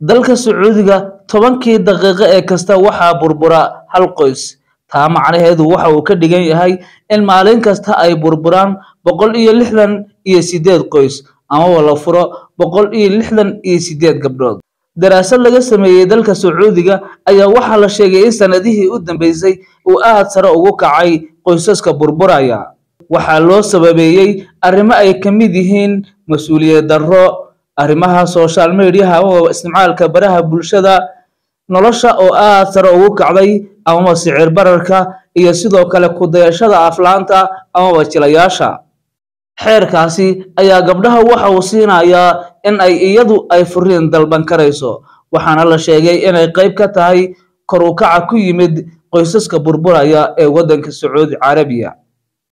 dalka sacuudiga tobankii daqiiqo ee kasta waxaa burbura hal qoys taa macnaheedu waxa uu ka dhigan yahay in maalin kasta ay burburaan boqol iyo lixdan iyo sideed qoys amaba la furo boqol iyo lixdan iyo sideed gabdhood daraasad laga sameeyey dalka sacuudiga ayaa waxaa la sheegay in sanadihii u dambeysay uu aad sare ugu kacay qoysaska burburaya waxaa loo sababeeyey arrimo ay ka mid yihiin mas-uuliyad darro arrimaha social mediaha amaba isticmaalka baraha bulshada nolosha oo aad sare ugu kacday amaba sicir bararka iyo sidoo kale ku-dayashada aflaanta amaba jilayaasha xeerkaasi ayaa gabdhaha waxa uu siinayaa in ay iyadu ay furiin dalban karayso waxaana la sheegay inay qayb ka tahay kor u kaca ku yimid qoysaska burburaya ee waddanka sacuudi carabiya